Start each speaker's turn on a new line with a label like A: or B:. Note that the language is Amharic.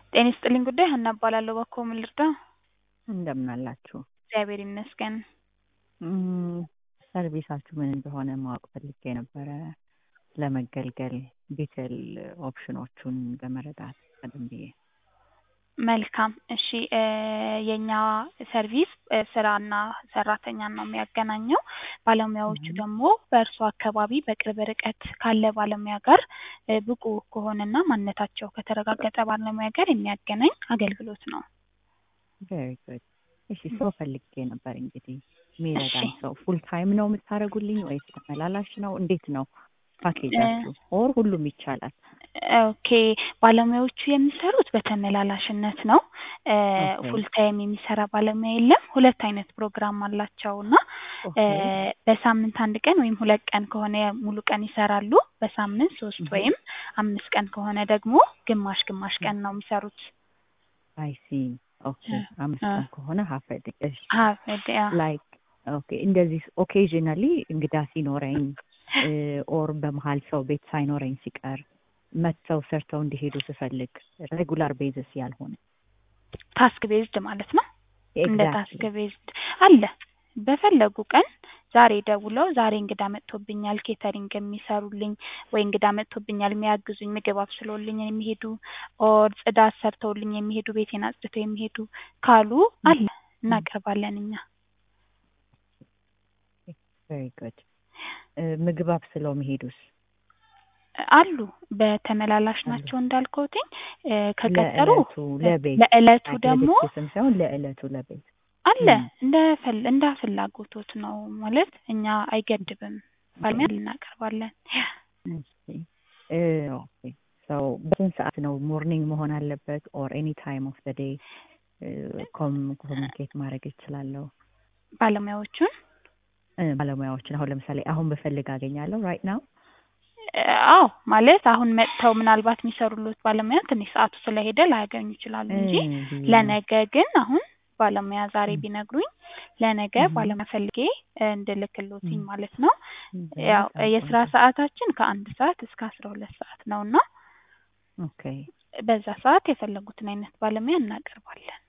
A: ጤና ይስጥልኝ ጉዳይ ሀና እባላለሁ። እባክዎ ምን ልርዳ?
B: እንደምን አላችሁ?
A: እግዚአብሔር ይመስገን።
B: እም፣ ሰርቪሳችሁ ምን እንደሆነ ማወቅ ፈልጌ ነበረ ለመገልገል ዲቴል ኦፕሽኖቹን ለመረዳት ቀደም ብዬ።
A: መልካም እሺ እ የእኛ ሰርቪስ እ ስራና ሰራተኛን ነው የሚያገናኘው። ባለሙያዎቹ
B: እም፣
A: ደግሞ በእርሱ አካባቢ በቅርብ ርቀት ካለ ባለሙያ ጋር እ ብቁ ከሆነና ማንነታቸው ከተረጋገጠ ባለሙያ ጋር የሚያገናኝ አገልግሎት ነው።
B: ቬሪ ጉድ። እሺ ሰው ፈልጌ ነበር እንግዲህ
A: እሺ
B: የሚረዳኝ ሰው ፉል ታይም ነው የምታደርጉልኝ ወይስ ተመላላሽ ነው? እንዴት ነው ፓኬጃችሁ? ኦር ሁሉም ይቻላል?
A: ኦኬ ባለሙያዎቹ የሚሰሩት በተመላላሽነት ነው።
B: ኦኬ
A: ፉል ታይም የሚሰራ ባለሙያ የለም። ሁለት አይነት ፕሮግራም አላቸው እና እ
B: ኦኬ
A: በሳምንት አንድ ቀን ወይም ሁለት ቀን ከሆነ ሙሉ ቀን ይሰራሉ። በሳምንት ሶስት
B: እም፣
A: ወይም አምስት ቀን ከሆነ ደግሞ ግማሽ ግማሽ
B: እም፣
A: ቀን ነው የሚሰሩት።
B: አይ ሲ ኦኬ አምስት
A: እ
B: ቀን ከሆነ ሀፍ ዴይ እሺ
A: ሀ
B: ላይክ ኦኬ እንደዚህ ኦኬዥናሊ እንግዳ ሲኖረኝ ኦር በመሀል ሰው ቤት ሳይኖረኝ ሲቀር መጥተው ሰርተው እንዲሄዱ ስፈልግ ሬጉላር ቤዝስ ያልሆነ
A: ታስክ ቤዝድ ማለት ነው። እንደ ታስክ
B: ኤግዛክትሊ
A: ቤዝድ አለ። በፈለጉ ቀን ዛሬ ደውለው ዛሬ እንግዳ መጥቶብኛል ኬተሪንግ የሚሰሩልኝ ወይ እንግዳ መጥቶብኛል የሚያግዙኝ ምግብ አብስሎልኝ የሚሄዱ ኦር ጽዳት ሰርተውልኝ የሚሄዱ ቤቴን አጽድተው የሚሄዱ ካሉ አለ እናቀርባለን እኛ።
B: ቬሪ ጉድ ምግብ አብስለው መሄዱስ
A: አሉ በተመላላሽ
B: አሉ
A: ናቸው እንዳልከውትኝ እ ከቀጠሩ
B: ለእለቱ ለቤት
A: ለእለቱ
B: ላይክ
A: ደግሞ
B: ለድግስም ሳይሆን ለእለቱ ለቤት
A: አለ
B: እም፣
A: እንደ ፈል እንደ ፍላጎቶት ነው ማለት እኛ አይገድብም። ባለሙያ እናቀርባለን።
B: እሺ እ ኦኬ ሶ በስንት ሰዓት ነው ሞርኒንግ መሆን አለበት ኦር ኤኒ ታይም ኦፍ ዘ ዴይ ኮሚኒኬት ማድረግ እችላለሁ?
A: ባለሙያዎቹን
B: እ ባለሙያዎችን አሁን ለምሳሌ አሁን ብፈልግ አገኛለሁ ራይት ናው?
A: እ አዎ ማለት አሁን መጥተው ምናልባት የሚሰሩሎት ባለሙያ ትንሽ ሰዓቱ ስለሄደ ላያገኙ ይችላሉ
B: እ
A: እንጂ
B: ብዬ ነው።
A: ለነገ ግን አሁን ባለሙያ ዛሬ
B: እም፣
A: ቢነግሩኝ ለነገ
B: እም፣
A: ባለሙያ ፈልጌ እ እንድልክሎትኝ
B: እም፣
A: ማለት ነው። ያው
B: በጣም
A: የስራ
B: ቆንጆ
A: ሰዓታችን ከአንድ ሰዓት እስከ አስራ ሁለት ሰዓት ነው እና
B: ኦኬ
A: በዛ ሰዓት የፈለጉትን አይነት ባለሙያ እናቀርባለን።